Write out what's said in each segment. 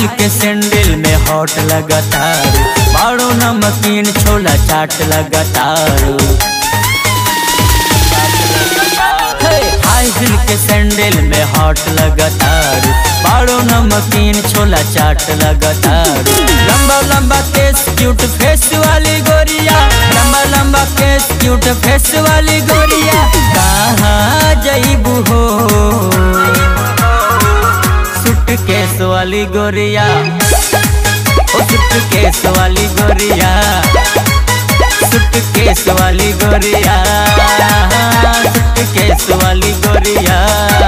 के सैंडल में हॉट लगातार बाड़ो नमकीन छोला चाट लगातार हाई हिल के सैंडल में हॉट लगातार बाड़ो नमकीन छोला चाट लगातार लंबा लंबा केस क्यूट फेस वाली गोरिया लंबा लंबा केस क्यूट फेस वाली गोरिया कहाँ जईबू हो सुट केस वाली गोरिया ओ सुट केस वाली गोरिया सुट केस वाली गोरिया सुट केस वाली गोरिया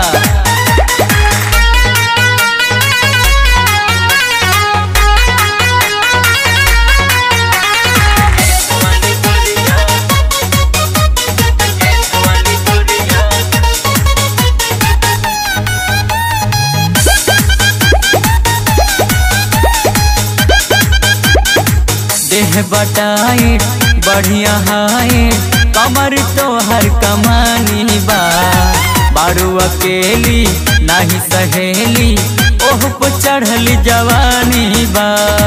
देह बटाई बढ़िया हाई कमर तो हर कमानी बा बारू अकेली नाही सहेली ओह पे चढ़ली जवानी बा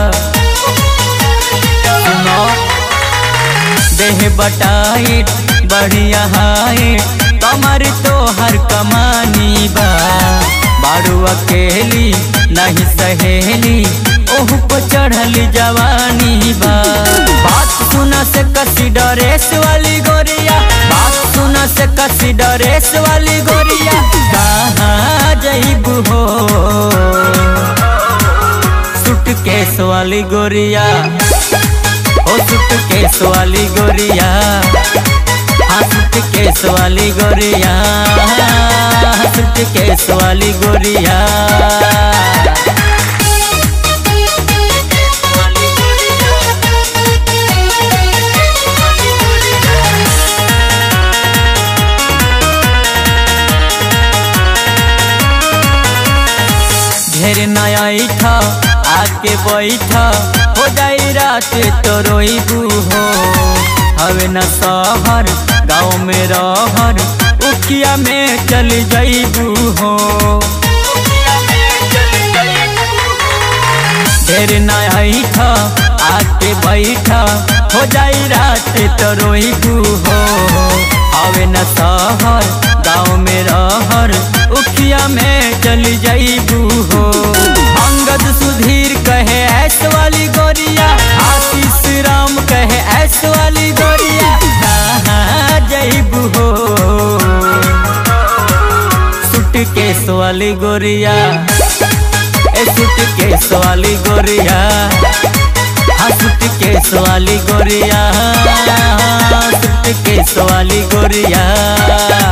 सुनो देह बटाई बढ़िया हाई कमर तो हर कमानी बा बारू अकेली नहीं सहेली ओह पे चढ़ल जवानी बा बात सुना से कसी डरेस वाली गोरिया बात सुना से कसी डरेस वाली गोरिया कहाँ जईबू हो सुट केस वाली गोरिया ओ सुट केस वाली गोरिया हाँ सुट केस वाली गोरिया सुट केस वाली गोरिया ढेर नया था आके बैठा हो जाई रात तो रोईबू हो हवे न शहर गाँव में रहर उखिया में चल जाइबू हो ढेर नया था आके बैठा हो जाई रात तो रोईबू हो हवे न शहर गाँव में रहर उखिया में चल जाइबू हो अंगद सुधीर कहे ऐस वाली गोरिया आशीष राम कहे ऐस वाली गोरिया कहाँ जाइबू हो सुट केस वाली गोरिया ए सुट केस वाली गोरिया हाँ सुट केस वाली गोरिया सुट केस वाली गोरिया